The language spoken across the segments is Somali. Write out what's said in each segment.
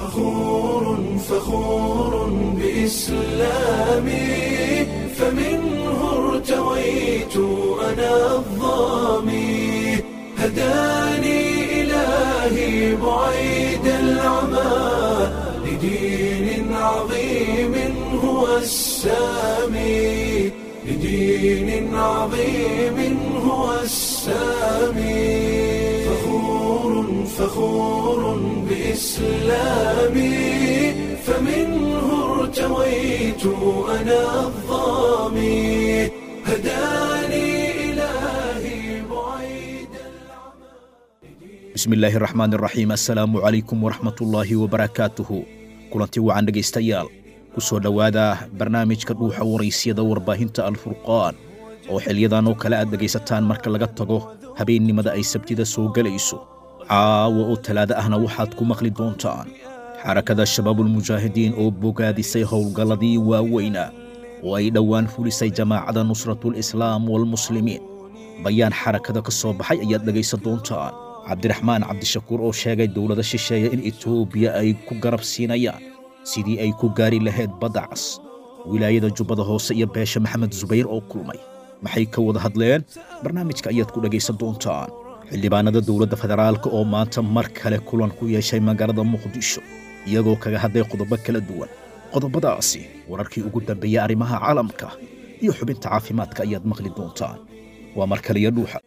فخور فخور بإسلامي فمنه ارتويت أنا الظامي هداني إلهي بعيد العمى لدين عظيم هو السامي لدين عظيم هو السامي فخور فخور بإسلامي فمنه ارتويت أنا الظامي هداني إلهي بعيد bismi illaahi raxmaan iraxiim assalaamu calaykum waraxmatullaahi wabarakaatuhu kulanti wacan dhegaystayaal ku soo dhowaada barnaamijka dhuuxa waraysyada warbaahinta alfurqaan oo xilyadan oo kale aad dhegaysataan marka laga tago habeennimada ay sabtida soo gelayso caawa oo talaado ahna waxaad ku maqli doontaan xarakada shabaabulmujaahidiin oo bogaadisay howlgalladii waaweynaa oo ay dhowaan fulisay jamaacada nusratulislaam walmuslimiin bayaan xarakada ka soo baxay ayaad dhegaysan doontaan cabdiraxmaan cabdishakuur oo sheegay dowlada shisheeya in etoobiya ay ku garab siinayaan sidii ay ku gaari lahayd badda cas wilaayada jubbada hoose iyo beesha maxamed subayr oo kulmay maxay ka wada hadleen barnaamijka ayaad ku dhegaysan doontaan xildhibaanada dowladda federaalka oo maanta mar kale kulan ku yeeshay magaalada muqdisho iyagoo kaga hadlay qodobo kala duwan qodobadaasi wararkii ugu dambeeyey arrimaha caalamka iyo xubinta caafimaadka ayaad maqli doontaan waa mar kaliya dhuuxa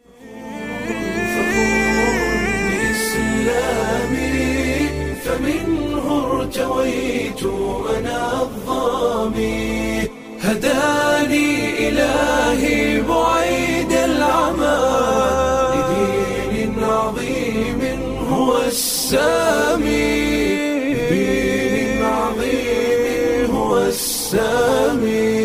بإسلامي فمنه ارتويت أنا الظامي هداني إلهي بعيد العمى لدين عظيم هو السامي لدين عظيم هو السامي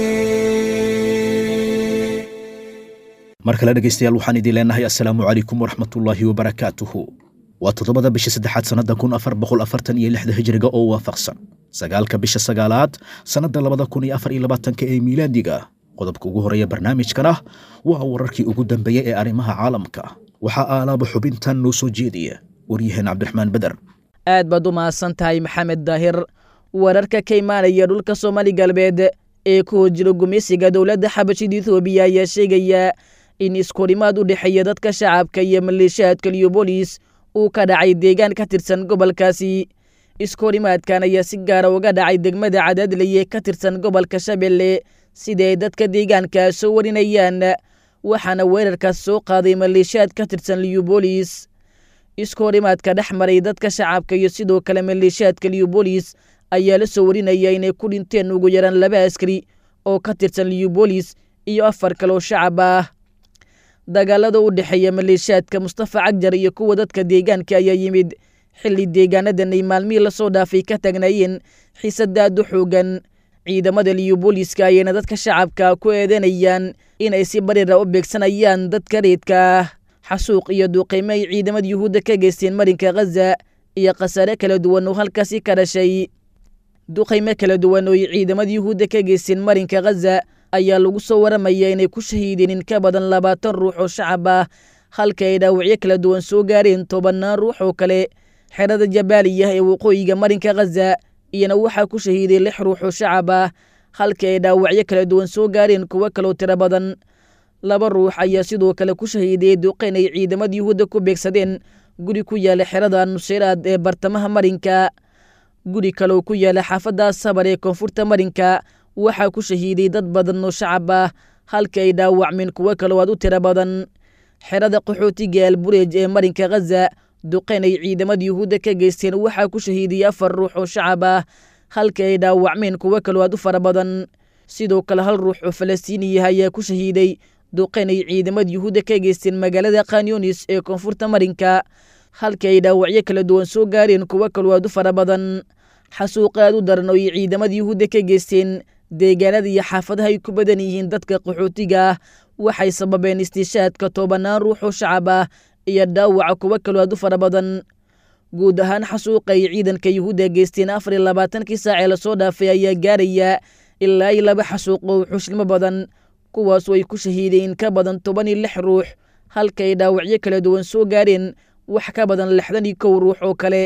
mar kale dhegaystayaal waxaan idin leenahay assalaamu calaykum waraxmatullaahi wabarakaatuhu waa toddobada bisha saddexaad sannadda kun afar boqol afartan iyo lixda hijriga oo waafaqsan sagaalka bisha sagaalaad sannadda labada kun iyo afar iyo labaatanka ee miilaadiga qodobka ugu horeeya barnaamijkana waa wararkii ugu dambeeyey ee arrimaha caalamka waxaa aalaaba xubintan noo soo jeediya waryaheen cabdiraxmaan beder aad baad u mahadsan tahay maxamed daahir wararka ka imaanaya dhulka soomaali galbeed ee ku hojiro gumeysiga dowladda xabashida etoobiya ayaa sheegaya in iskurimaad u dhexeeya dadka shacabka iyo maleeshiyaadka liyobolis uu ka dhacay deegaan ka tirsan gobolkaasi iskurimaadkan ayaa si gaara uga dhacay degmada cadaadleye ka tirsan gobolka shabeelle sida ay dadka deegaanka soo warinayaan waxaana weerarkaas soo qaaday maleeshiyaad ka tirsan liyobolis iskurimaadka dhex maray dadka shacabka iyo sidoo kale maleeshiyaadka liyobolis ayaa la soo warinaya inay ku dhinteen ugu yaraan laba askari oo ka tirsan liyobolis iyo afar kale oo shacab ah dagaalada u dhexeeya maleeshiyaadka mustafa cagjar iyo kuwa dadka deegaanka ayaa yimid xilli deegaanadan ay maalmihii lasoo dhaafay ka taagnaayeen xiisadaad u xoogan ciidamada liyobooliska ayayna dadka shacabka ku eedanayaan inay si barira u beegsanayaan dadka reedka ah xasuuq iyo duuqaymo ay ciidamada yuhuudda ka geysteen marinka khaza iyo khasaare kala duwan oo halkaasi ka dhashay duqaymo kala duwan oo ay ciidamada yuhuudda ka geysteen marinka khaza ayaa lagu soo waramaya inay ku shahiideen in ka badan labaatan ruux oo shacab ah halka ay dhaawacyo kala duwan soo gaareen tobannaan ruux oo kale xerada jabaaliya ee waqooyiga marinka khaza iyana waxaa ku shahiiday lix ruux oo shacab ah halka ay dhaawacyo kala duwan soo gaareen kuwo kaloo tiro badan laba ruux ayaa sidoo kale ku shahiiday duqayn ay ciidamada yuhuudda ku beegsadeen guri ku yaala xerada nuseyraad ee bartamaha marinka guri kaleoo ku yaala xaafadda sabar ee koonfurta marinka waxaa ku shahiiday dad badan oo shacab ah halka ay dhaawacmeen kuwo kaloo aad u tiro badan xerada qaxootiga albureej ee marinka khaza duqayn ay ciidamada yuhuudda ka geysteen waxaa ku shahiiday afar ruux oo shacab ah halka ay dhaawacmeen kuwo kaloo aad u fara badan sidoo kale hal ruux oo falastiiniya ayaa ku shahiiday duqayn ay ciidamada yuhuudda ka geysteen magaalada khanyunis ee koonfurta marinka halka ay dhaawacyo kala duwan soo gaareen kuwo kaloo aad u fara badan xasuuq aad u daran oo ay ciidamada yuhuudda ka geysteen deegaanada iyo xaafadaha ay ku badan yihiin dadka qaxootiga ah waxay sababeen istiishaadka tobanaan ruux oo shacab ah iyo dhaawaca kuwo kaloo aad u fara badan guud ahaan xasuuqa ay ciidanka yuhuudda geysteen afar iyo labaatankii saacee lasoo dhaafay ayaa gaaraya ilaa iyo laba xasuuq oo xushilmo badan kuwaasoo ay ku shahiideen ka badan toban iyo lix ruux halka ay dhaawacyo kala duwan soo gaareen wax ka badan lixdan iyo kow ruux oo kale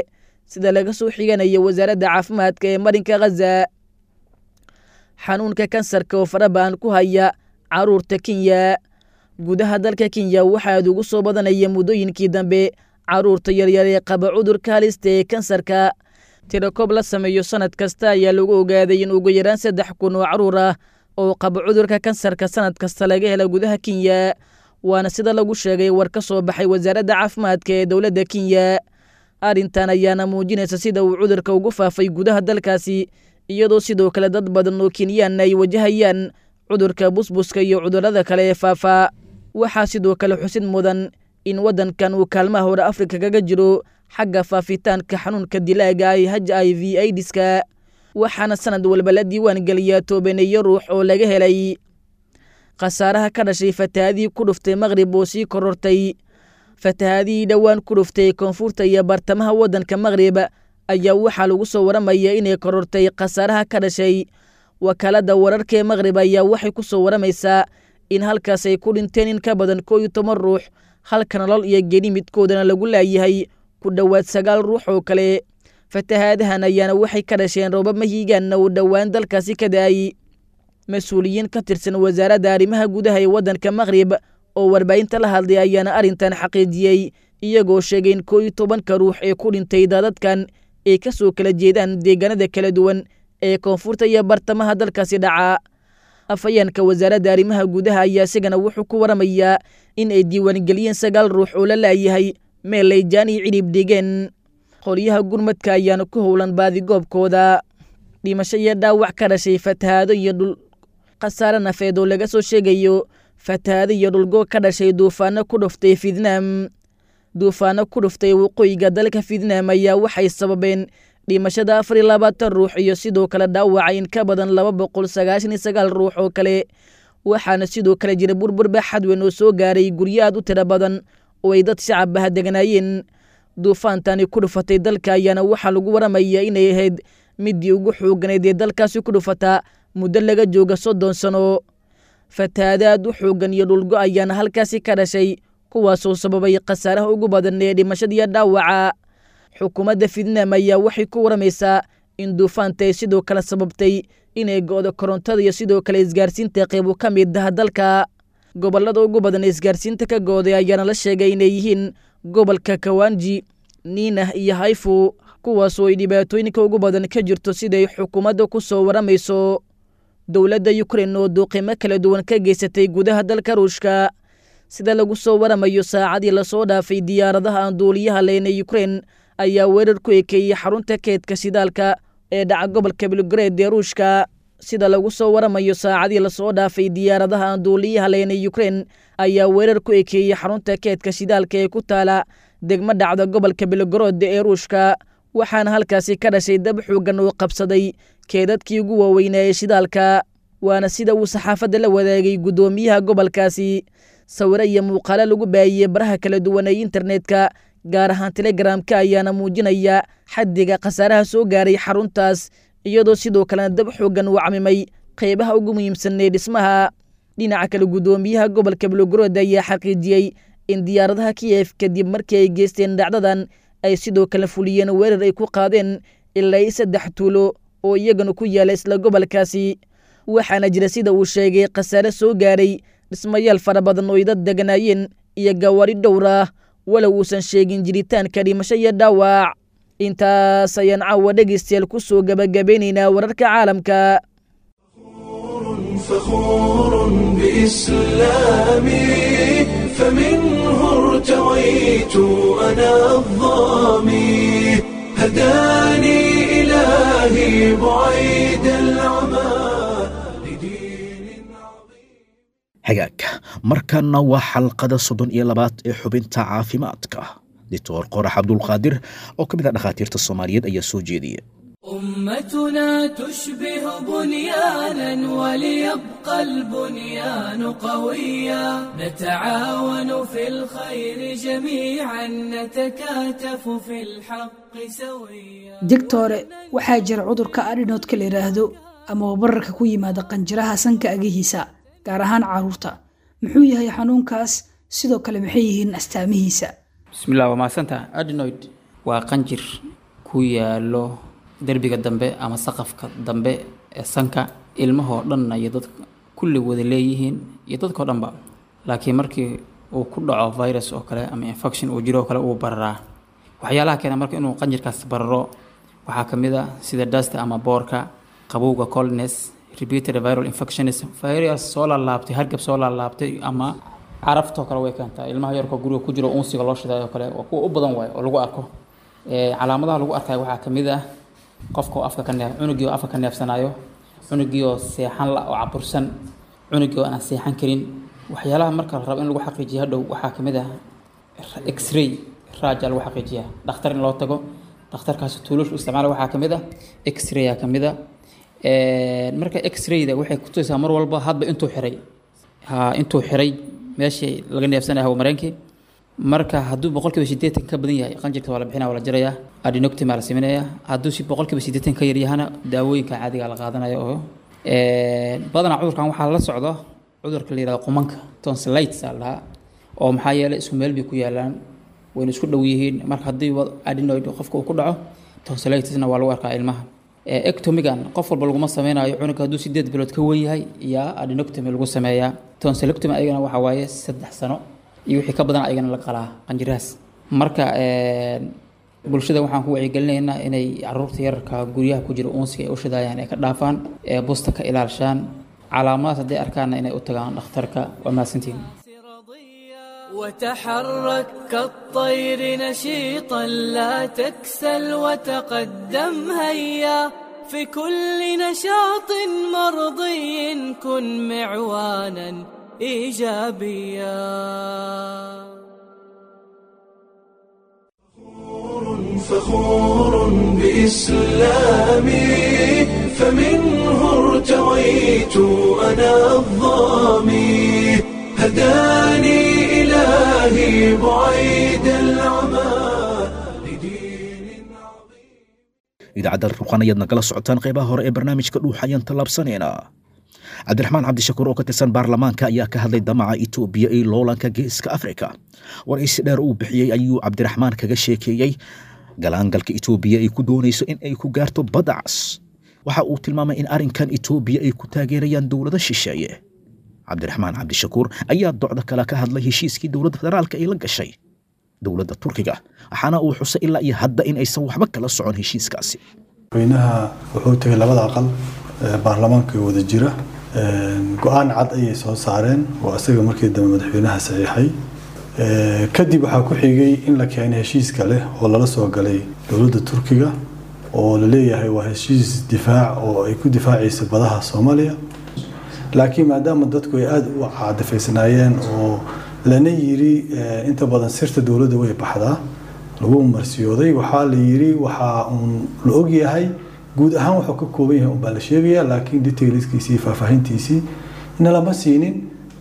sida laga soo xiganaya wasaaradda caafimaadka ee marinka khaza xanuunka kansarka oo farabahan ku haya caruurta kenya gudaha dalka kenya waxaa ugu soo badanaya muddooyinkii dambe caruurta yaryar ee qaba cudurka halista ee kansarka tirakoob la sameeyo sanad kasta ayaa lagu ogaaday in ugu yaraan saddex kun oo caruur ah oo qaba cudurka kansarka sanad kasta laga hela gudaha kenya waana sida lagu sheegay war ka soo baxay wasaaradda caafimaadka ee dowladda kenya arrintan ayaana muujinaysa sida uu cudurka ugu faafay gudaha dalkaasi iyadoo sidoo kale dad badan oo kenyaan ay wajahayaan cudurka busbuska iyo cudurrada kale ee faafa waxaa sidoo kale xusid mudan in waddankan uu kaalmaha hore afrika kaga jiro xagga faafitaanka xanuunka dilaaga ay h i v aidiska waxaana sanad walba la diiwaan geliyaa toobaneeyo ruux oo laga helay khasaaraha ka dhashay fatahaadii ku dhuftay maqrib oo sii korortay fatahaadihii dhowaan ku dhuftay koonfurta iyo bartamaha waddanka maqrib ayaa waxaa lagu soo waramaya inay korortay khasaaraha ka dhashay wakaaladda wararkaee maqrib ayaa waxay ku soo waramaysaa in halkaas ay ku dhinteen in ka badan koo iyo toban ruux halka nolol iyo geni midkoodana lagu laayahay ku dhowaad sagaal ruux oo kale fatahaadahan ayaana waxay ka dhasheen roobab mahiigaanna uu dhowaan dalkaasi ka da-ay mas-uuliyiin ka tirsan wasaaradda arrimaha gudaha ee waddanka maqrib oo warbaahinta la hadlay ayaana arrintan xaqiijiyey iyagoo sheegay in koo iyo tobanka ruux ee ku dhintay daadadkan ay ka soo kala jeedaan deegaanada kala duwan ee koonfurta iyo bartamaha dalkaasi dhaca afhayeenka wasaaradda arrimaha gudaha ayaa isagana wuxuu ku waramayaa in ay diiwaangeliyeen sagaal ruux oo la laayahay meel layjaan iyo cidhib dhigeen qolyaha gurmadka ayaana ku howlan baadigoobkooda dhimasho iyo dhaawac ka dhashay fatahaado iyo dhul khasaare nafeed oo laga soo sheegayo fatahaado iyo dhulgo ka dhashay duufaano ku dhuftay fidnaam duufaano ku dhuftay waqooyiga dalka fidnaam ayaa waxay sababeen dhimashada afar iyo labaatan ruux iyo sidoo kale dhaawaca in ka badan laba boqol sagaashan iyo sagaal ruux oo kale waxaana sidoo kale jira burbur baaxad weyn oo soo gaaray guryo aad u tiro badan oo ay dad shacab ah deganaayeen duufaantani ku dhufatay dalka ayaana waxaa lagu waramaya inay ahayd midii ugu xooganayd ee dalkaasi ku dhufata muddo laga jooga soddon sano fatahaada aad u xoogan iyo dhulgo ayaana halkaasi ka dhashay kuwaasoo sababay khasaaraha ugu badan ee dhimashadiiyo dhaawaca xukuumadda fidnaam ayaa waxay ku waramaysaa in duufaanta ay sidoo kale sababtay inay go'do korontada iyo sidoo kale isgaarsiinta qeybu ka mid ah dalka gobollada ugu badan ee isgaarsiinta ka gooday ayaana la sheegay inay yihiin gobolka kawanji niinah iyo hayfu kuwaasoo ay dhibaatooyinka ugu badan ka jirto siday xukuumadda ku soo waramayso dowladda yukrain oo duuqimo kala duwan ka geysatay gudaha dalka ruushka sida lagu soo waramayo saacadii lasoo dhaafay diyaaradaha aan duuliyaha leyna yukrain ayaa weerar ku ekeeyey xarunta keedka shidaalka ee dhaca gobolka belgared ee ruushka sida lagu soo waramayo saacadii lasoo dhaafay diyaaradaha aan duuliyaha leyna yukrain ayaa weerar ku ekeeyey xarunta keedka shidaalka ee ku taala degmo dhacda gobolka belgarod ee ruushka waxaana halkaasi ka dhashay dab xoogan oo qabsaday keedadkii ugu waaweynaa ee shidaalka waana sida uu saxaafadda la wadaagay guddoomiyaha gobolkaasi sawiro iyo muuqaalo lagu baahiyey baraha kala duwan ee internetka gaar ahaan telegramka ayaana muujinaya xaddiga khasaaraha soo gaaray xaruntaas iyadoo sidoo kalena dab xoogan uu camimay qeybaha ugu muhiimsan ee dhismaha dhinaca kale guddoomiyaha gobolka belogrod ayaa xaqiijiyey in diyaaradaha kiyef kadib markii ay geysteen dhacdadan ay sidoo kale fuliyeen weerar ay ku qaadeen ilaa i saddex tuulo oo iyagana ku yaala isla gobolkaasi waxaana jira sida uu sheegay khasaare soo gaaray dhismayaal fara badan oo ay dad deganaayeen iyo gawaari dhowr ah walow uusan sheegin jiritaanka dhimasho iyo dhaawac intaas ayaan caawa dhegaystayaal ku soo gabagabeynaynaa wararka caalamka فخور بإسلامي فمنه ارتويت أنا الظامي هداني إلهي بعيد العمى لدين عظيم hagaag markanna waa xalqada soddon iyo labaad ee xubinta caafimaadka doctor qorax cabdulqaadir oo ka mid ah dhakhaatiirta soomaaliyeed ayaa soo jeediya أمتنا تشبه بنيانا وليبقى البنيان قويا نتعاون في الخير جميعا نتكاتف في الحق سويا digtore waxaa jira cudurka adhinoodka la yidhaahdo ama wabararka ku yimaada qanjiraha sanka agihiisa gaar ahaan caruurta muxuu yahay xanuunkaas sidoo kale maxay yihiin astaamihiisa bismillah waa mahadsantaha adenoid waa qanjir ku yaalo derbiga dambe ama saqafka dambe ee sanka ilmahoo dhanna iyo dadka kulli wada leeyihiin iyo dadkao dhanba laakiin markii uu ku dhaco virus oo kale ama infection uu jiro oo kale uu bararaa waxyaalaha keena marka inuu qanjirkaas bararo waxaa ka mid a sida dasta ama boorka qabowga coldness repeated viral infections virus soo laalaabtay hargab soo laalaabtay ama caraftoo kale way keentaa ilmaha yarkoo guriga ku jiro unsiga loo shidayo kale waa kuwa u badan waayo oo lagu arko calaamadaha lagu arkayo waxaa ka mid ah qofka oo afka ka neef cunugii oo afka ka neefsanayo cunugii oo seexan la oo cabursan cunugii oo aan seexan karin waxyaalaha marka la rabo in lagu xaqiijiyo hadhow waxaa ka mid ah x-ray raaja lagu xaqiijiyaa dhakhtar in loo tago dhakhtarkaasi tuulush u isticmaala waxaa ka mid ah x-ray-a ka mid a marka x-ray-da waxay kutusaysaa mar walba hadba intuu xiray ha intuu xiray meeshii laga neefsanaya hawa mareenkii marka hadduu boqolkiiba sideetan ka badan yahay qanjirka waa la bixinaya waa la jaraya adinoctima la sameynaya hadduu si boqolkiiba sideetan ka yaryahana daawooyinka caadiga la qaadanaya oo badanaa cudurkan waxaa la socdo cudurka la yihahdo qumanka tonsillites aa lahaa oo maxaa yeelay isku meel bay ku yaalaan wayna isku dhow yihiin marka haddii adenoid qofka uu ku dhaco tonsillitesna waa lagu arkaa ilmaha ectomigan qof walba laguma sameynayo cunugga hadduu sideed bilood ka wen yahay yaa adenoctomy lagu sameeyaa tonsillectomy ayagana waxaa waaye saddex sano iyo wixii ka badan ayagana la qalaa qanjirahaas marka bulshada waxaan ku wacyigelinaynaa inay caruurta yararka guryaha ku jira uunsiga ay u shidayaan ay ka dhaafaan ee busta ka ilaalshaan calaamadaas hadday arkaanna inay u tagaan dhakhtarka waa mahadsantihin وتحرك كالطير نشيطا لا تكسل وتقدم هيا في كل نشاط مرضي كن معوانا ايجابيا فخور بإسلامي فمنه ارتويت أنا الظامي هداني إلهي بعيد العمى لدين عظيم idaacadda ruqan ayaad nagala socotaan qaybaha hore ee barnaamijka dhuuxa ayaan tallaabsanaynaa cabdiraxmaan cabdishakuur oo ka tirsan baarlamaanka ayaa ka hadlay damaca itoobiya ee loolanka geeska afrika waraysi dheer uu bixiyey ayuu cabdiraxmaan kaga sheekeeyey galaangalka itoobiya ay ku doonayso in ay ku gaarto badda cas waxa uu tilmaamay in arrinkan itoobiya ay ku taageerayaan dowlado shisheeye cabdiraxmaan cabdishakuur ayaa docda kale ka hadlay heshiiskii dowladda federaalka ay la gashay dowladda turkiga waxaana uu xusay ilaa iyo hadda in aysan waxba kala socon heshiiskaasi madaxweynaha wuxuu tegay labada aqal ee baarlamaanka ee wada jira go-aan cad ayay soo saareen oo isaga markii dambe madaxweynaha saxiixay kadib waxaa ku xigay in la keenay heshiis kale oo lala soo galay dowladda turkiga oo la leeyahay waa heshiis difaac oo ay ku difaacayso badaha soomaaliya laakiin maadaama dadku ay aada u caadafaysnaayeen oo lana yiri inta badan sirta dowladda way baxdaa lagu marsiyooday waxaa la yiri waxaa uun la ogyahay guud ahaan wuxuu ka kooban yahay unbaa la sheegaya laakiin detailskiisii faahfaahintiisii na lama siinin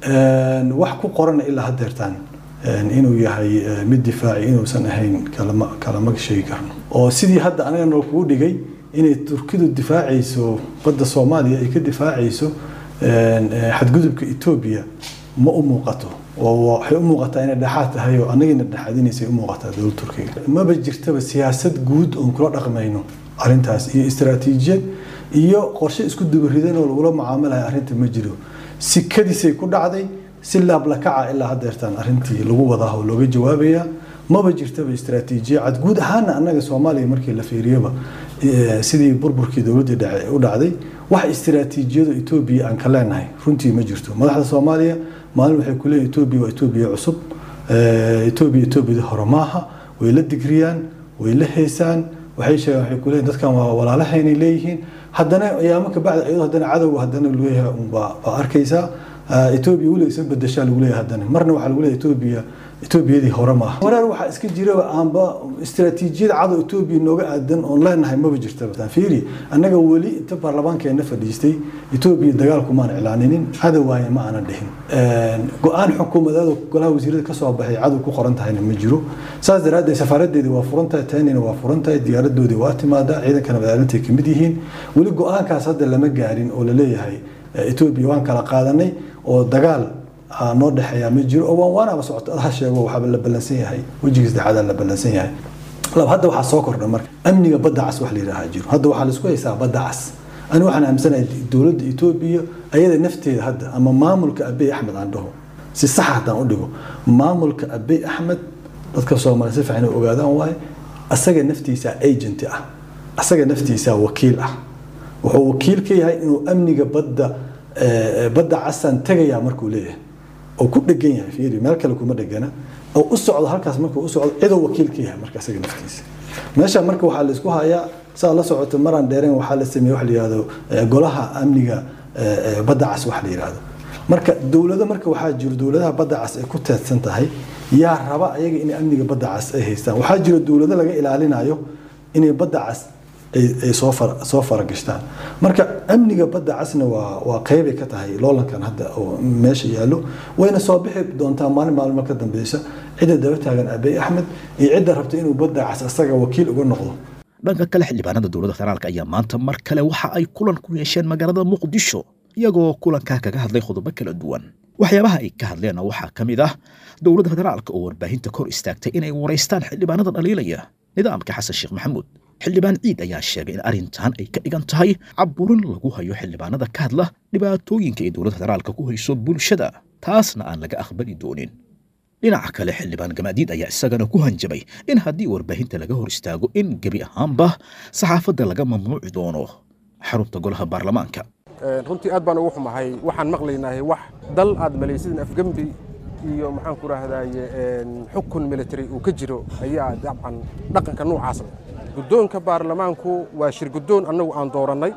wax ku qorana ilaa haddeertaan inuu yahay mid difaaci inuusan ahayn kalama kalama sheegi karno oo sidii hadda anaga noo kugu dhigay inay turkidu difaacayso badda soomaaliya ay ka difaacayso xadgudubka etoobiya ma u muuqato oo waxay u muuqataa inay dhexaad tahay oo anagina dhexaadinaysay u muuqataa dowladda turkiga maba jirtaba siyaasad guud oon kula dhaqmayno arrintaas iyo istaraatiijiyad iyo qorshe isku dubaridan oo lagula mucaamalayo arrinta ma jiro sikadiisay ku dhacday si laablakaca ilaa haddeertaan arrintii lagu wadaa oo looga jawaabaya maba jirtaba istaraatiijiya cad guud ahaana annaga soomaaliya markii la fiiriyaba sidii burburkii dowladdii u dhacday wax istaraatiijiyadu etoobiya aan ka leenahay runtii ma jirto madaxda soomaaliya maalin waxay ku leeyihin etoobiya waa etoobiya cusub etoobiya etoobiyada hore maaha way la digriyaan way la heysaan waxay sheegaan waxay ku leeyihin dadkan waa walaalahaynay leeyihiin haddana ayaamo ka bacda iyadoo haddana cadowga haddana leeyahay unbaa baa arkaysaa etoobiya weliga isa bedeshaa lagu leeyahay haddana marna waxaa lagu leeyahay etoobiya etoobiyadii hore maaha wareer waxaa iska jiraba aanba istaraatiijiyad cadow etoobiya nooga aadan oon leenahay maba jirtaba fiiri annaga weli inta baarlamaankeena fadhiistay etoobiya dagaalku maan iclaaninin cadow waaye ma aanan dhihin go-aan xukuumadeed oo golaha wasiirada kasoo baxay cadow ku qoran tahayna ma jiro saas daraaddeed safaaradeedi waa furan tahay taanina waa furan tahay diyaaradoodii waa timaadaa ciidankana madaalintay kamid yihiin weli go-aankaas hadda lama gaarin oo laleeyahay etoobiya waan kala qaadanay oo dagaal noo dhexeeyaa ma jiro oo waan waanaba socota ha sheego waxaaba la ballansan yahay wejiga saddexaada la ballansan yahay laba hadda waxaa soo kordha marka amniga badda cas wax la yidhaaha jiro hadda waxaa laisku haysaa badda cas ani waxaan aaminsanahay dowladda etoobiya ayada nafteeda hadda ama maamulka abiy axmed aan dhaho si sax haddaan u dhigo maamulka abiy axmed dadka soomaaliya si fiican inay ogaadaan waaye asaga naftiisa agent ah asaga naftiisa wakiil ah wuxuu wakiil ka yahay inuu amniga badda badda casaan tegayaa markuu leeyahay oo ku dhegan yahay fiiri meel kale kuma dhegana oo u socdo halkaas markuu u socdo cidoo wakiil ka yahay marka asaga naftiisa meesha marka waxaa la isku hayaa saa la socota maraan dheereen waxaa la sameeyey wax la yihahdo golaha amniga badda cas wax la yihahdo marka dowlado marka waxaa jiro dowladaha badda cas ay ku teedsan tahay yaa raba ayaga inay amniga badda cas ay haystaan waxaa jiro dowlado laga ilaalinayo inay badda cas ay soo far soo faragashtaan marka amniga badda casna waa waa qeybay ka tahay loolankan hadda oo meesha yaallo wayna soo bixi doontaa maalin maalmo ka dambeysa cidda daba taagan abiy axmed iyo cidda rabta inuu badda cas asaga wakiil uga noqdo dhanka kale xildhibaanada dowladda federaalk ayaa maanta mar kale waxa ay kulan ku yeesheen magaalada muqdisho iyagoo kulankaa kaga hadlay qodobo kala duwan waxyaabaha ay ka hadleenna waxaa ka mid ah dowladda federaalka oo warbaahinta kor istaagtay inay waraystaan xildhibaanada dhaliilaya nidaamka xasan sheekh maxamuud xildhibaan ciid ayaa sheegay in arrintan ay ka dhigan tahay caburin lagu hayo xildhibaanada ka hadla dhibaatooyinka ay dowladda federaalka ku hayso bulshada taasna aan laga aqbali doonin dhinaca kale xildhibaan gamaadiid ayaa isagana ku hanjabay in haddii warbaahinta laga hor istaago in gebi ahaanba saxaafadda laga mamnuuci doono xarunta golaha baarlamaanka runtii aad baan ugu xumahay waxaan maqlaynahay wax dal aad malaysidin afgembi iyo maxaan ku rahdaye xukun military uu ka jiro ayaa dabcan dhaqanka noocaas leh guddoonka baarlamaanku waa shir guddoon annagu aan doorannay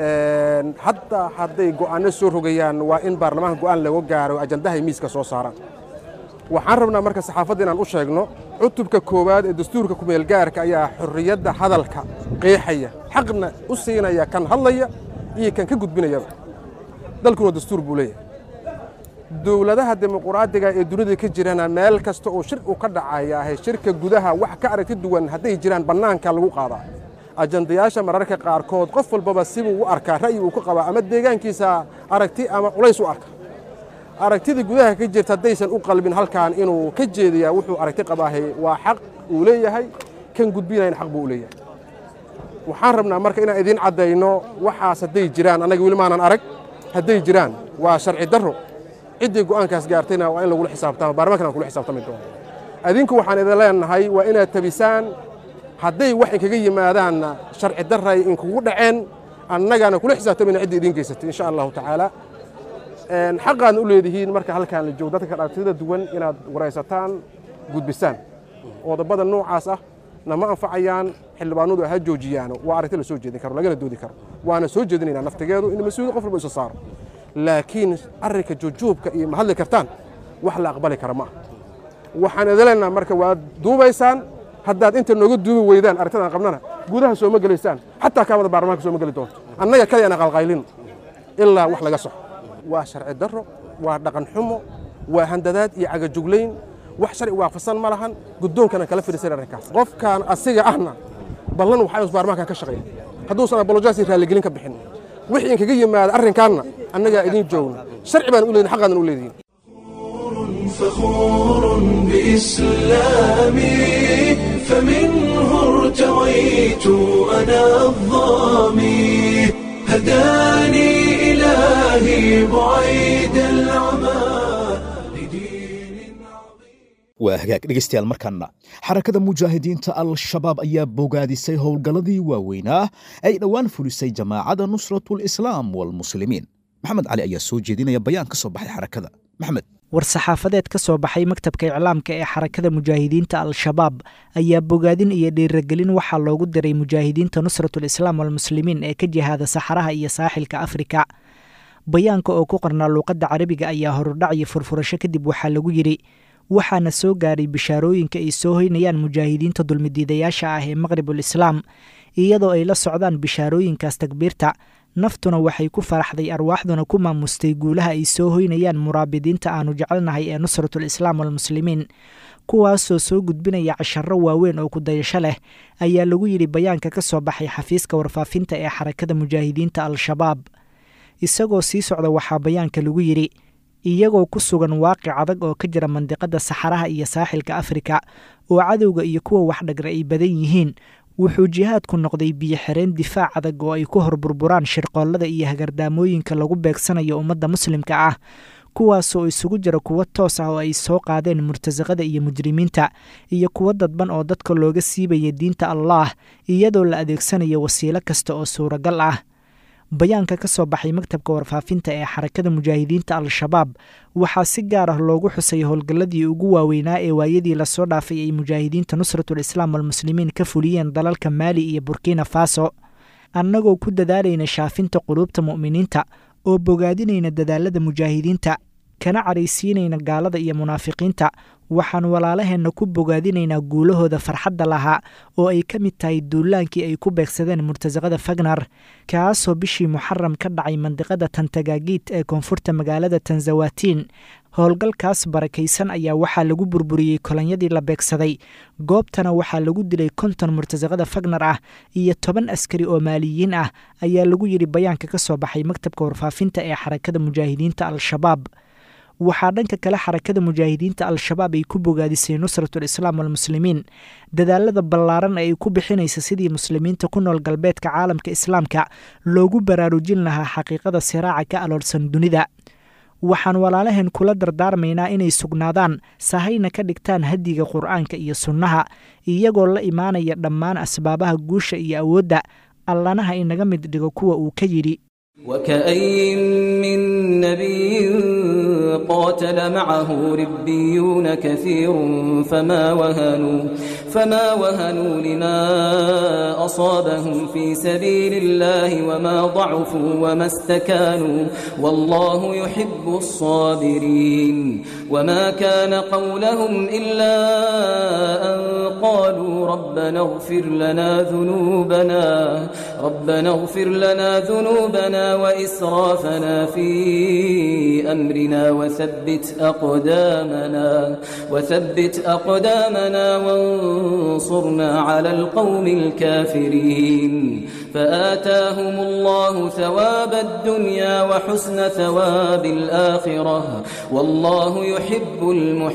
hadda hadday go'aanno soo rogayaan waa in baarlamaanka go'aan laga gaaro ajandahay miiska soo saaraan waxaan rabnaa marka saxaafadda inaan u sheegno cutubka koowaad ee dastuurka kumeelgaarka ayaa xorriyadda hadalka qeexaya xaqna u siinaya kan hadlaya iyo kan ka gudbinayaba dalkuna dastuur buu leeyahay dowladaha dimuquraadiga ee dunida ka jirana meel kasta oo shir uu ka dhacayaahay shirka gudaha wax ka aragti duwan hadday jiraan bannaanka lagu qaadaa ajandayaasha mararka qaarkood qof walbaba sibuu u arkaa ra'yi uu ka qabaa ama deegaankiisa aragti ama culays u arka aragtida gudaha ka jirta haddaysan u qalbin halkan inuu ka jeediyaa wuxuu aragti qabaahay waa xaq uu leeyahay kan gudbinayn xaq buu u leeyahay waxaan rabnaa marka inaan idiin caddayno waxaas hadday jiraan annaga weli maanan arag hadday jiraan waa sharci darro ciddii go'aankaas gaartayna waa in lagula xisaabtama baarlamaankan aan kula xisaabtami doono adinku waxaan idin leenahay waa inaad tabisaan hadday wax inkaga yimaadaanna sharci darray inkugu dhaceen annagaana kula xisaabtamayna ciddii idiin geysatay insha allahu tacaala xaqaadna u leedihiin marka halkaan la joogo dadka aragtida duwan inaad waraysataan gudbisaan qodobada noocaas ah nama anfacayaan xildhibaanadu ha joojiyaan waa aragti la soo jeedin karo lagana doodi karo waana soo jeedinaynaa naftigeedu in mas-uuliyad qof walba isa saaro laakiin arrinka jujuubka iyo ma hadli kartaan wax la aqbali kara ma ah waxaan idin leenaha marka waad duubaysaan haddaad inta nooga duubi weydaan aragtidaan qabnana gudaha sooma gelaysaan xataa kaamada baarlamaanka sooma geli doonto annaga kale aan qalqaylin ilaa wax laga soxo waa sharci darro waa dhaqan xumo waa handadaad iyo cagajuglayn wax sharci waafaqsan ma lahan guddoonkana kala fadhiisan arrinkaas qofkaan asiga ahna ballan waxaa inuu baarlamaanka ka shaqeeya hadduusan apolojaasi raalligelin ka bixin wixii inkaga yimaada arrinkaanna annagaa idiin joogna sharci baan u leedin xaqaadan u leedihin فخور بإسلامي فمنه ارتويت أنا الظامي هداني إلهي بعيد العمى لدين waa hagaag dhegaystayaal markaana xarakada mujaahidiinta al-shabaab ayaa bogaadisay howlgalladii waaweynaa ay dhowaan fulisay jamaacada nusratulislaam walmuslimiin maxamed cali ayaa soo jeedinaya bayaan ka soo baxay xarakada maxmed war-saxaafadeed ka soo baxay maktabka iclaamka ee xarakada mujaahidiinta al-shabaab ayaa bogaadin iyo dhiiragelin waxaa loogu diray mujaahidiinta nusratul islaam walmuslimiin ee ka jihaada saxaraha iyo saaxilka afrika bayaanka oo ku qornaa luuqadda carabiga ayaa horudhac iyo furfurasho kadib waxaa lagu yidhi waxaana soo gaaray bishaarooyinka ay soo hoynayaan mujaahidiinta dulmidiidayaasha ah ee maqribul islaam iyadoo ay la socdaan bishaarooyinkaas takbiirta naftuna waxay ku faraxday arwaaxduna ku maamustay guulaha ay soo hoynayaan muraabidiinta aanu jecelnahay ee nusratul islaam walmuslimiin kuwaasoo soo gudbinaya casharro waaweyn oo kudayasho leh ayaa lagu yidhi bayaanka ka soo baxay xafiiska warfaafinta ee xarakada mujaahidiinta al-shabaab isagoo sii socda waxaa bayaanka lagu yidhi iyagoo ku sugan waaqic adag oo ka jira mandiqada saxaraha iyo saaxilka afrika oo cadowga iyo kuwa waxdhagra ay badan yihiin wuxuu jihaadku noqday biyo xireen difaac adag oo ay ku horburburaan shirqoollada iyo hagardaamooyinka lagu beegsanayo ummadda muslimka ah kuwaasoo isugu jira kuwo toos ah oo ay soo qaadeen murtasaqada iyo mujrimiinta iyo kuwo dadban oo dadka looga siibaya diinta allaah iyadoo la adeegsanayo wasiilo kasta oo suuragal ah bayaanka ka soo baxay maktabka warfaafinta ee xarakada mujaahidiinta al-shabaab waxaa si gaar ah loogu xusay howlgalladii ugu waaweynaa ee waayadii lasoo dhaafay ay mujaahidiinta nusratul islaam walmuslimiin ka fuliyeen dalalka maali iyo burkina faso annagoo ku dadaalayna shaafinta quluubta mu'miniinta oo bogaadinayna dadaalada mujaahidiinta kana caraysiinayna gaalada iyo munaafiqiinta waxaan walaalaheenna ku bogaadinaynaa guulahooda farxadda lahaa oo ay ka mid tahay duulaankii ay ku beegsadeen murtasaqada fagnar kaasoo bishii muxaram ka dhacay mandiqada tantagaagiid ee koonfurta magaalada tanzawatiin howlgalkaas barakaysan ayaa waxaa lagu burburiyey kolonyadii la beegsaday goobtana waxaa lagu dilay konton murtasaqada fagnar ah iyo toban askari oo maaliyiin ah ayaa lagu yidhi bayaanka ka soo baxay maktabka warfaafinta ee xarakada mujaahidiinta al-shabaab waxaa dhanka kale xarakada mujaahidiinta al-shabaab ay ku bogaadisay nusratul islaam walmuslimiin dadaalada ballaaran ee ay ku bixinaysa sidii muslimiinta ku nool galbeedka caalamka islaamka loogu baraarujin lahaa xaqiiqada siraaca ka aloolsan dunida waxaan walaalaheen kula dardaarmaynaa inay sugnaadaan sahayna ka dhigtaan hadiga qur'aanka iyo sunnaha iyagoo la imaanaya dhammaan asbaabaha guusha iyo awoodda allanaha inaga mid dhigo kuwa uu ka yidhi وكأين من نبي قاتل معه ربيون كثير فما وهنوا فما وهنوا لما أصابهم في سبيل الله وما ضعفوا وما استكانوا والله يحب الصابرين وما كان قولهم إلا أن قالوا ربنا اغفر لنا ذنوبنا ربنا اغفر لنا ذنوبنا وإسرافنا في أمرنا وثبت أقدامنا وثبت أقدامنا وانصرنا على القوم الكافرين فآتاهم الله ثواب الدنيا وحسن ثواب الآخرة والله يحب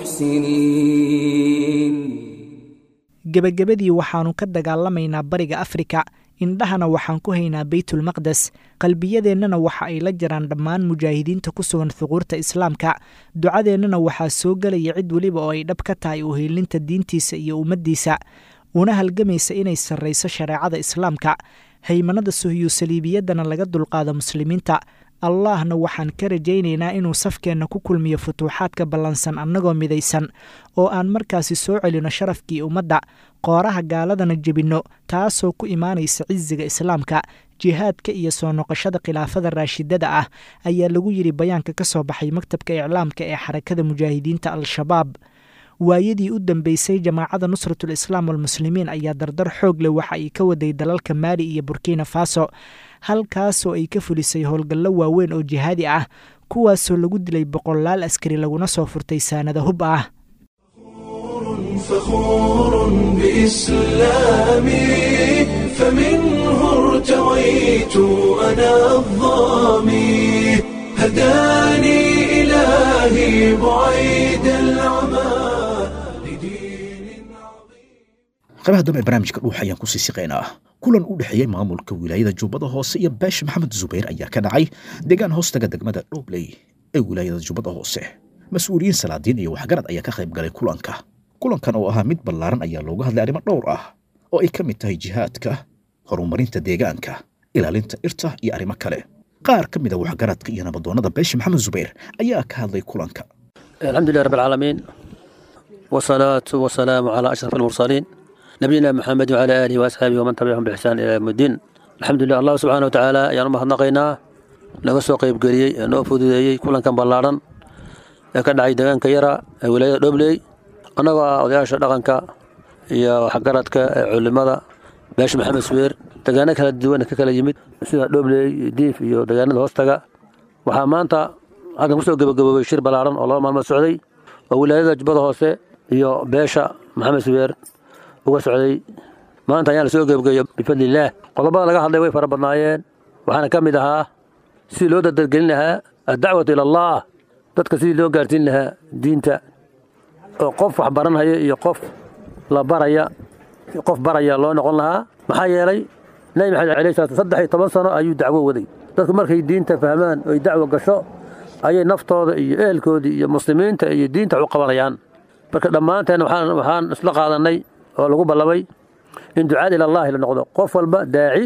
المحسنين gebagabadii waxaannu ka dagaalamaynaa bariga afrika indhahana waxaan ku haynaa beytulmaqdes qalbiyadeennana waxa ay la jiraan dhammaan mujaahidiinta ku sugan thuquurta islaamka ducadeennana waxaa soo gelaya cid weliba oo ay dhab ka tahay uhiilinta diintiisa iyo ummaddiisa una halgamaysa inay sarrayso shareecada islaamka haymanada suhiyu saliibiyaddana laga dulqaado muslimiinta allaahna waxaan ka rajaynaynaa inuu safkeenna ku kulmiyo futuuxaadka ballansan annagoo midaysan oo aan markaasi soo celino sharafkii ummadda qooraha gaaladana jebinno taasoo ku imaanaysa cisiga islaamka jihaadka iyo soo noqoshada khilaafada raashidada ah ayaa lagu yidhi bayaanka ka soo baxay maktabka iclaamka ee xarakada mujaahidiinta al-shabaab waayadii u dambeysay jamaacada nusratul islaam walmuslimiin ayaa dardar xoog leh waxa ay ka waday dalalka maali iyo burkina faso halkaasoo ay ka fulisay howlgallo waaweyn oo jihaadi ah kuwaasoo lagu dilay boqolaal askari laguna soo furtay saanada hub ah فخور بإسلامي فمنه ارتويت أنا الظامي هداني إلهي بعيد العمى qaybaha dambe barnaamijka dhuuxa ayaan kusii siqaynaa kulan u dhexeeyey maamulka wilaayada jubbada hoose iyo beesha maxamed zubayr ayaa ka dhacay deegaan hoostaga degmada dhobley ee wilaayada jubbada hoose mas-uuliyiin salaadiin iyo waxgarad ayaa ka qayb galay kulanka kulankan oo ahaa mid ballaaran ayaa looga hadlay arrimo dhowr ah oo ay ka mid tahay jihaadka horumarinta deegaanka ilaalinta irta iyo arrimo kale qaar ka mid a waxgaradka iyo nabadoonnada beesha maxamed zubayr ayaa ka hadlay kulanka الحمد لله رب العالمين والصلاة والسلام على أشرف المرسلين نبينا محمد وعلى آله وأصحابه ومن تبعهم بإحسان إلى يوم الدين الحمد لله الله سبحانه وتعالى يا ما هنقينا naga soo qayb geliyey ee noo fududeeyey kulankan ballaaran ee ka dhacay deegaanka yara ee wilaayada dhobley annagoo ah odayaasha dhaqanka iyo waxgaradka ee culimada beesha maxamed subeer deegaano kala duwan ka kala yimid sida dhobley diif iyo deegaanada hoostaga waxaa maanta halkan kusoo gebagaboobay shir ballaaran oo laba maalmood socday oo wilaayada jubbada hoose iyo beesha maxamed subeer uga socday maanta ayaan lasoo gebagayo bifadlillaah qodobada laga hadlay way fara badnaayeen waxaana ka mid ahaa sidii loo dardargelin lahaa addacwatu ila allah dadka sidii loo gaarsiin lahaa diinta oo qof wax baranhaya iyo qof la baraya qof baraya loo noqon lahaa maxaa yeelay nebi maxamed alayhi salaatu saddex iyo toban sano ayuu dacwo waday dadku markay diinta fahmaan oy dacwo gasho ayay naftooda iyo ehelkoodii iyo muslimiinta iyo diinta wax u qabanayaan marka dhammaanteen waxaan waxaan isla qaadanay oo lagu ballamay in ducaad ila allahi la noqdo qof walba daaci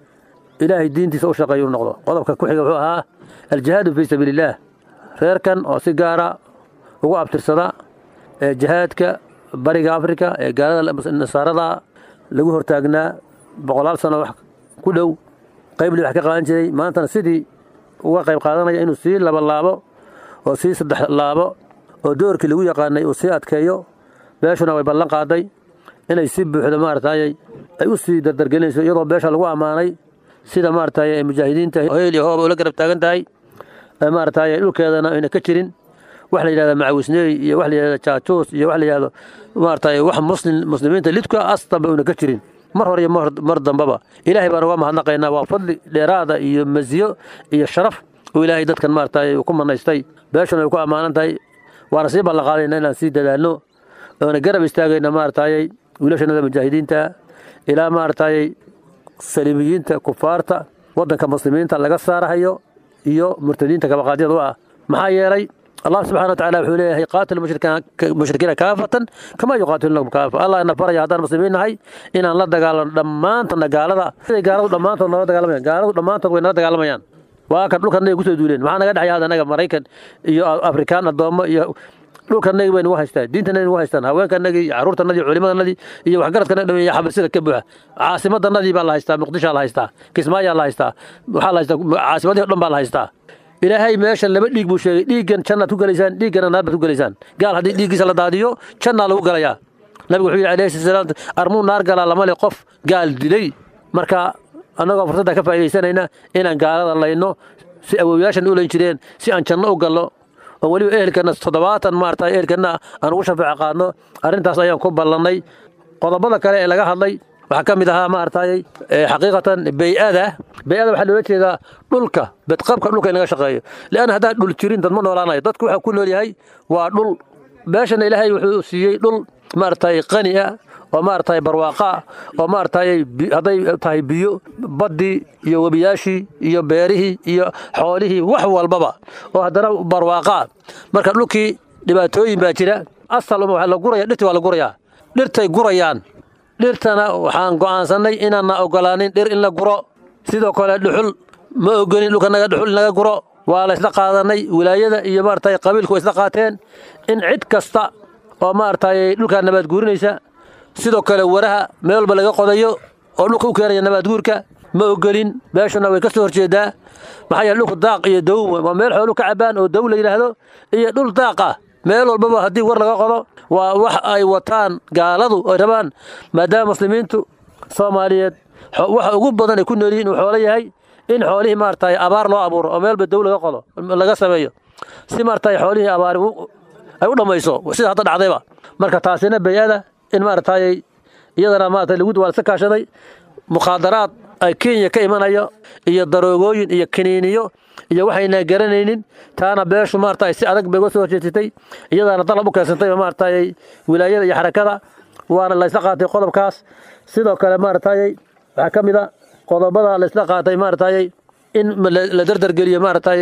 ilaahay diintiisa u shaqeeya u noqdo qodobka ku xiga wuxuu ahaa aljihaadu fii sabiili illaah reerkan oo si gaara ugu abtirsada ee jihaadka bariga afrika ee gaalada nasaarada lagu hortaagnaa boqolaal sano wax ku dhow qaybli wax ka qaadan jiray maantana sidii uga qayb qaadanaya inuu sii laba laabo oo sii saddex laabo oo doorkii lagu yaqaanay uu sii adkeeyo beeshuna way ballan qaaday inay si buuxdo maaragtay ay u sii dardargelinayso iyadoo beesha lagu ammaanay sida maaragtay mujaahidiinta heel iyo hooba ula garab taagan tahay maaragtay dhulkeedana ayna ka jirin wax la yidhahda macawisneey iyo wax la yidhahda jaajuus iyo wax la yidhahdo maaragtay wax muslim muslimiinta lidka astanba una ka jirin mar hore iyo mar dambaba ilaahay baan uga mahadnaqaynaa waa fadli dheeraada iyo masiyo iyo sharaf uu ilaahay dadkan maaragtay ku manaystay beeshuna ay ku ammaanan tahay waana sii ballanqaadayna inaan sii dadaalno oona garab istaagayna maaragtay wiilashanada mujaahidiinta ilaa maaragtay saliimiyiinta kufaarta waddanka muslimiinta laga saarahayo iyo murtadiinta kabaqaadyada u ah maxaa yeelay allah subxana watacaala wuxuu leeyahay qaatilu mushrikiina kaafatan kamaa yuqaatilunakum kaafa allah ina faraya haddaan muslimiin nahay inaan la dagaalano dhammaantana gaalada siday gaaladu dhammaantood nala dagaalamayaan gaaladu dhammaantood way nala dagaalamayaan waa kan dhulkanagay kusoo duuleen maxaa naga dhexaya hadda anaga maraykan iyo afrikaan addoommo iyo dhulkanagii bay nagu haystaan diintanagi nagu haystaan haweenkanagii iyo carruurtanadii culimadanadii iyo waxgaradkanagi dham iyo xabasida ka buuxa caasimadanadii baa la haystaa muqdishaa la haystaa kismaayaa la haystaa waxaa la haystaa caasimadii o dhan baa la haystaa ilaahay meeshan laba dhiig buu sheegay dhiiggan jannaad ku gelaysaan dhiiggana naar baad ku gelaysaan gaal haddii dhiiggiisa la daadiyo jannaa lagu galayaa nabigu wuxuu yidhi alayhi salaam armuu naar galaa lama le qof gaal dilay marka annagoo fursadda ka faa'iidaysanayna inaan gaalada layno si awowyaashan u layn jireen si aan janno u gallo oo weliba ehelkana toddobaatan maarata ehelkana aan ugu shafeeco qaadno arrintaas ayaan ku ballannay qodobada kale ee laga hadlay waxaa ka mid ahaa maaragtay xaqiiqatan bey-ada bey-ada waxaa loola jeedaa dhulka bedqabka dhulka in laga shaqeeyo leanna haddaan dhul jirin dad ma noolaanayo dadku waxaa ku nool yahay waa dhul meeshana ilaahay wuxuu siiyey dhul maaragtay qani ah oo maaragtay barwaaqa oo maaragtay hadday tahay biyo baddii iyo webiyaashii iyo beerihii iyo xoolihii wax walbaba oo haddana barwaaqa marka dhulkii dhibaatooyin baa jira asal uma waa la guraya dhirtii waa la gurayaa dhirtay gurayaan dhirtana waxaan go'aansannay inaanna ogolaanin dhir in la guro sidoo kale dhuxul ma ogolin dhulkanaga dhuxul in laga guro waa la isla qaadanay wilaayada iyo maaragtay qabiilku way isla qaateen in cid kasta oo maaragtay dhulkaa nabaad guurinaysa sidoo kale waraha meel walba laga qodayo oo dhulka u keenaya nabaadguurka ma ogolin beeshuna way ka soo horjeedaa maxaa yeele dhulku daaq iyo dow waa meel xoolu ka cabaan oo dow la yidhaahdo iyo dhul daaq ah meel walbaba haddii war laga qodo waa wax ay wataan gaaladu ay rabaan maadaama muslimiintu soomaaliyeed waxa ugu badan ay ku nool yihiin uu xoolo yahay in xoolihii maaragtay abaar loo abuuro oo meelba dow laga qodo laga sameeyo si maaragtay xoolihii abaari ay u dhammayso sida hadda dhacdayba marka taasina bay-ada in maaragtay iyadana maaragtay lagu waa lasa kaashaday mukhaadaraad ay kenya ka imanayo iyo daroogooyin iyo kiniiniyo iyo waxayna garanaynin taana beeshu maaragtay si adag bay uga soo horjeesatay iyadaana dalab u keensantay maaragtay wilaayada iyo xarakada waana laysla qaatay qodobkaas sidoo kale maaragtay waxaa ka mid a qodobada laysla qaatay maaragtay in la dardargeliyo maaragtay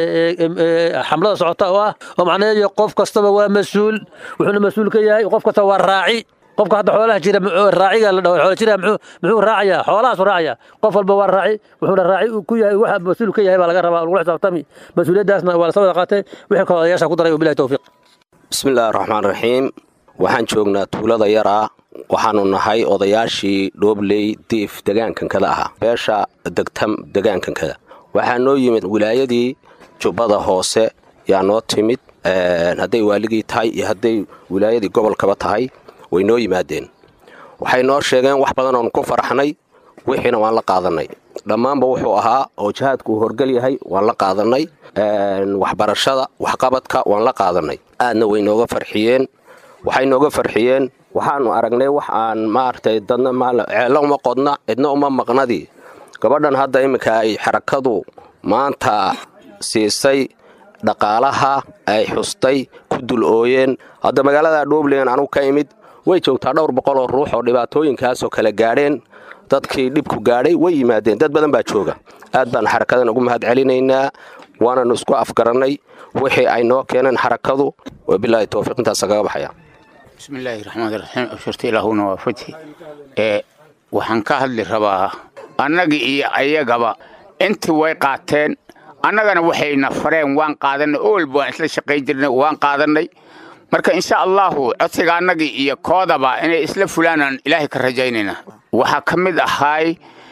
xamlada socota oo ah oo macnaheedu qof kastaba waa mas-uul wuxuuna mas-uul ka yahay qof kastaba waa raaci qofka hadda xoolaha jira raaciga la dhaho xoola jira muxuu muxuu raacayaa xoolahaasu raacaya qof walba waa raaci wuxuuna raaci ku yahay waxa mas-uul ka yahay baa laga rabaa lagula xisaabtami mas-uuliyaddaasna waa lasoo wada qaatay wixii kale odayaasha ku daray wabilahi towfiiq bismillaahi raxmaan raxiim waxaan joognaa tuulada yar ah waxaanu nahay odayaashii dhoobley diif degaankankada ahaa beesha degtam degaankankada waxaa noo yimid wilaayadii jubbada hoose yaa noo timid hadday waaligii tahay iyo hadday wilaayadii gobolkaba tahay way noo yimaadeen waxay noo sheegeen wax badan oonu ku faraxnay wixiina waan la qaadannay dhammaanba wuxuu ahaa oo jihaadku uu horgel yahay waan la qaadannay waxbarashada waxqabadka waan la qaadannay aadna way nooga farxiyeen waxay nooga farxiyeen waxaanu aragnay wax aan maaragtay dadna ceello uma qodna cidna uma maqnadii gabadhan hadda iminka ay xarakadu maanta siisay dhaqaalaha ay xustay ku dul ooyeen hadda magaalada dhoobleyan anugu ka imid way joogtaa dhowr boqol oo ruux oo dhibaatooyinkaasoo kale gaadheen dadkii dhibku gaadhay way yimaadeen dad badan baa jooga aad baan xarakadan ugu mahad celinaynaa waananu isku afgarannay wixii ay noo keeneen xarakadu wabilaahi towfiiq intaasa kaga baxaya bismillaahi raxmaani raxiim abshirta ilaahuna waa fathi ee waxaan ka hadli rabaa annagii iyo ayagaba intii way qaateen annagana waxayna fareen waan qaadannay oo walba waan isla shaqayn jirnay waan qaadannay marka insha allahu codsiga annagii iyo koodaba inay isla fulaanaan ilaahay ka rajaynaynaa waxaa ka mid ahaay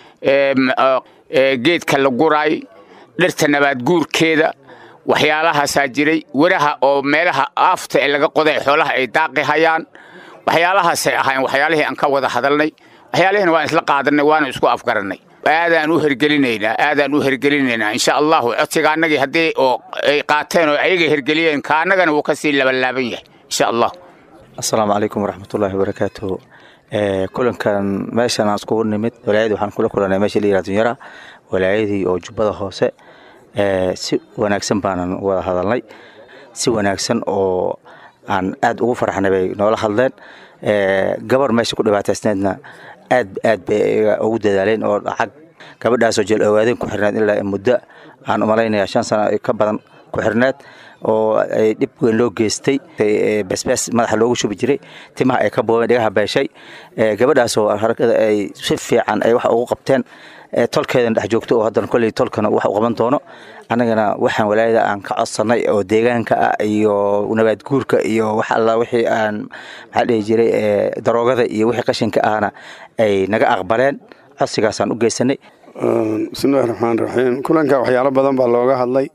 geedka la guraay dhirta nabaadguurkeeda waxyaalahaasaa jiray weraha oo meelaha aafta ee laga qoday xoolaha ay daaqi hayaan waxyaalahaasay ahayn waxyaalihii aan ka wada hadalnay waxyaalihiina waan isla qaadannay waana isku afgarannay aadaan u hergelinaynaa aadaan u hergelinaynaa insha allahu codsiga annagii haddii oo ay qaateen oo ayaga hergeliyeen ka annagana wuu ka sii labanlaaban yahay insha allah asalaamu calaykum waraxmatullaahi wabarakaatuhu kulankan meeshan aan iskugu nimid walaayadii waxaan kula kulanay meesha la yihahdo yara walaayadii oo jubbada hoose si wanaagsan baanan wada hadalnay si wanaagsan oo aan aad ugu farxnay bay noola hadleen gabar meesha ku dhibaataysneedna aad aad bay ugu dadaaleen oo lacag gabadhaasoo jeel ogaadeen ku xirneed ilaa muddo aan umalaynaya shan sano ka badan ku xirneed oo ay dhib weyn loo geystay basbaas madaxa loogu shubi jiray timaha ay ka boobeen dhigaha beeshay gabadhaasoo harakada ay si fiican ay wax ugu qabteen tolkeedan dhex joogto oo haddana kolley tolkana wax u qaban doono annagana waxaan walaayada aan ka codsannay oo deegaanka ah iyo nabaadguurka iyo wax alla wixii aan maxaa dhihi jiray daroogada iyo wixii qashinka ahna ay naga aqbaleen codsigaasaan u geysanay bismillahi raxmaan raxiim kulanka waxyaalo badan baa looga hadlay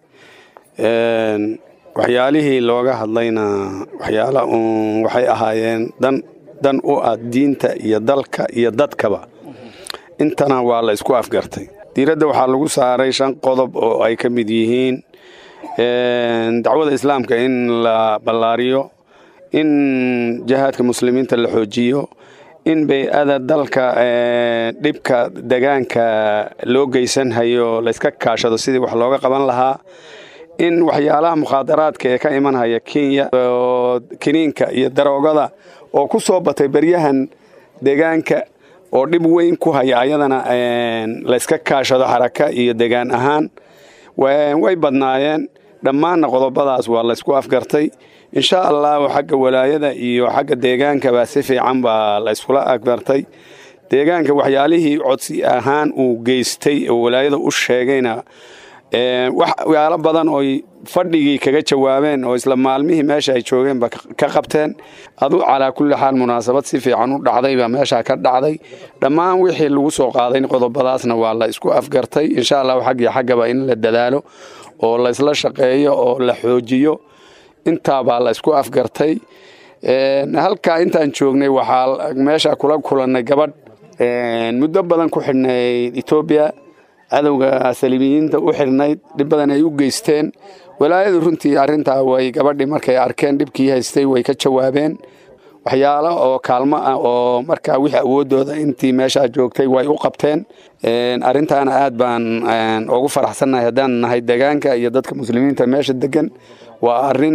waxyaalihii looga hadlayna waxyaala uun waxay ahaayeen dan dan u ah diinta iyo dalka iyo dadkaba intana waa la isku afgartay diiradda waxaa lagu saaray shan qodob oo ay ka mid yihiin dacwada islaamka in la ballaariyo in jihaadka muslimiinta la xoojiyo in bay-ada dalka dhibka degaanka loo geysanhayo layska kaashado sidii wax looga qaban lahaa in waxyaalaha mukhaadaraadka ee ka imanhaya kenya oo kiniinka iyo daroogada oo ku soo batay beryahan deegaanka oo dhib weyn ku haya ayadana layska kaashado xaraka iyo degaan ahaan way badnaayeen dhammaanna qodobadaas waa laysku afgartay insha allahu xagga walaayada iyo xagga deegaankaba si fiican baa layskula afgartay deegaanka waxyaalihii codsi ahaan uu geystay oo walaayada u sheegayna waxyaalo badan oy fadhigii kaga jawaabeen oo isla maalmihii meesha ay joogeenba ka qabteen adu calaa kulli xaal munaasabad si fiican u dhacdaybaa meeshaa ka dhacday dhammaan wixii lagu soo qaaday qodobadaasna waa la isku afgartay insha allahu xaggiyo xaggaba in la dadaalo oo laysla shaqeeyo oo la xoojiyo intaabaa la isku afgartay halkaa intaan joognay waxaa meesha kula kulannay gabadh muddo badan ku xidhnayd etoobiya cadowga saliibiyiinta u xirnayd dhib badan ay u geysteen walaayadu runtii arrintaa way gabadhii markay arkeen dhibkii haystay way ka jawaabeen waxyaalo oo kaalmo ah oo markaa wixii awooddooda intii meeshaa joogtay way u qabteen arrintaana aad baan ugu faraxsannahay haddaan nahay degaanka iyo dadka muslimiinta meesha degan waa arrin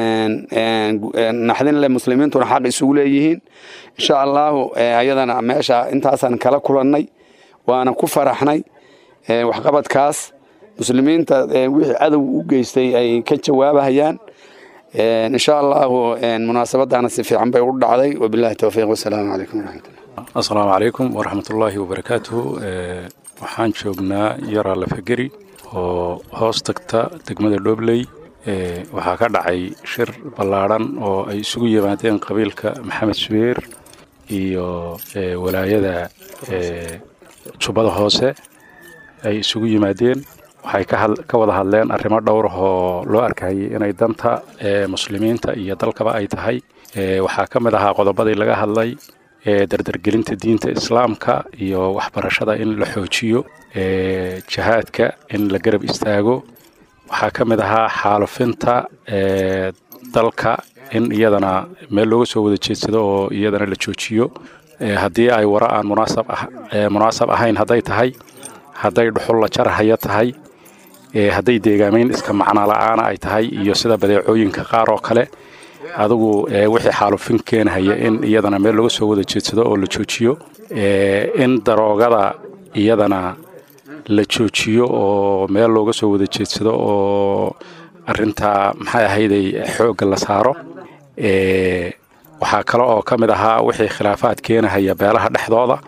naxdin leh muslimiintuna xaq isugu leeyihiin insha allahu ayadana meesha intaasaan kala kulannay waana ku faraxnay waxqabadkaas muslimiinta wixii cadow u geystay ay ka jawaabahayaan insha allahu munaasabadana si fiican bay u dhacday wabilahi towfiiq wasalaamu calaykum waraxmatullah asalaamu calaykum waraxmatullaahi wabarakaatuhu waxaan joognaa yaraa lafageri oo hoos tagta degmada dhobley waxaa ka dhacay shir ballaadhan oo ay isugu yimaadeen qabiilka maxamed subeer iyo walaayada jubbada hoose ay isugu yimaadeen waxay ka wada hadleen arrimo dhowr oo loo arkayay inay danta muslimiinta iyo dalkaba ay tahay waxaa ka mid ahaa qodobadii laga hadlay dardargelinta diinta islaamka iyo waxbarashada in la xoojiyo jihaadka in la garab istaago waxaa ka mid ahaa xaalufinta dalka in iyadana meel looga soo wada jeedsado oo iyadana la joojiyo haddii ay wara aan munaasab ahayn hadday tahay hadday dhuxul la jarhaya tahay hadday deegaamayn iska macno la'aana ay tahay iyo sida badeecooyinka qaar oo kale adigu wixii xaalufin keenhaya in iyadana meel laga soo wada jeedsado oo la joojiyo in daroogada iyadana la joojiyo oo meel looga soo wada jeedsado oo arintaa maxay ahayday xoogga la saaro waxaa kale oo ka mid ahaa wixii khilaafaad keenahaya beelaha dhexdooda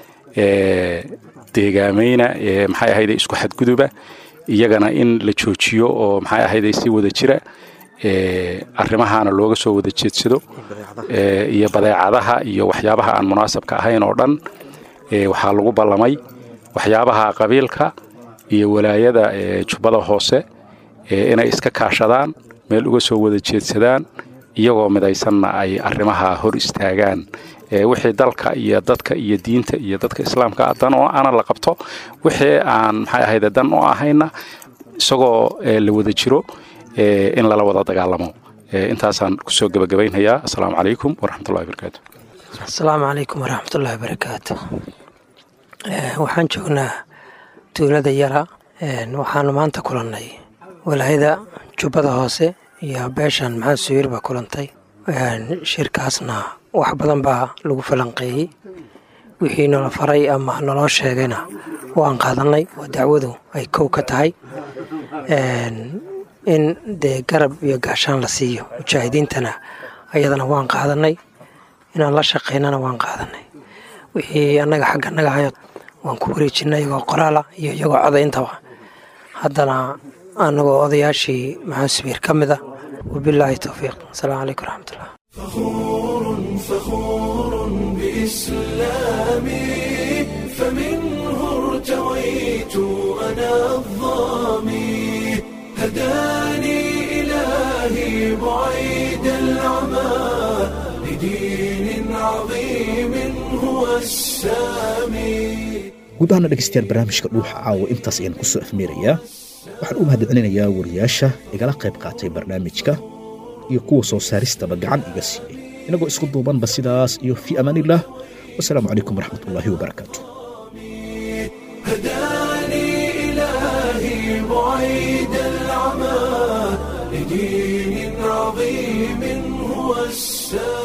deegaamayna maxay ahayday isku xadguduba iyagana in la joojiyo oo maxay ahayday si wada jira arrimahaana looga soo wada jeedsado iyo badeecadaha iyo waxyaabaha aan munaasabka ahayn oo dhan waxaa lagu ballamay waxyaabaha qabiilka iyo walaayada jubbada hoose inay iska kaashadaan meel uga soo wada jeedsadaan iyagoo midaysanna ay arrimaha hor istaagaan wixii dalka iyo dadka iyo diinta iyo dadka islaamka dan oo ana la qabto wixii aan maxay ahayde dan oo ahayna isagoo la wada jiro in lala wada dagaalamo intaasaan kusoo gebagabaynhayaa assalaamu calaykum waraxmatullahi barakaatu asalaamu calaykum waraxmatullahi barakaatu waxaan joognaa tuulada yara waxaanu maanta kulannay walaayada jubbada hoose iyo beeshan maxamed suwiir baa kulantay shirkaasna wax badan baa lagu falanqeeyey wixii nala faray ama naloo sheegayna waan qaadannay oo dacwadu ay kow ka tahay in dee garab iyo gaashaan la siiyo mujaahidiintana ayadana waan qaadannay inaan la shaqaynana waan qaadannay wixii annaga xagga naga hayo waan ku wareejinay iyagoo qoraala iyo iyagoo codayntaba haddana annagoo odayaashii maxamed subiir ka mid ah wabilaahi towfiiq asalaamu calaykum waraxmatullah فخور بإسلامي فمنه ارتويت أنا الظامي هداني إلهي بعيد العمى لدين عظيم هو السامي guud ahaana dhegaystayaal barnaamijka dhuuxa caawa intaas ayaan ku soo afmeerayaa waxaan u mahadcelinayaa wariyaasha igala qayb qaatay barnaamijka iyo kuwa soo saaristaba gacan iga siiyey inagoo isku duubanba sidaas iyo fii amaaniillah wasalaamu calaykum waraxmatullaahi wabarakaatu هداني إلهي بعيد العمى لدين عظيم هو السامي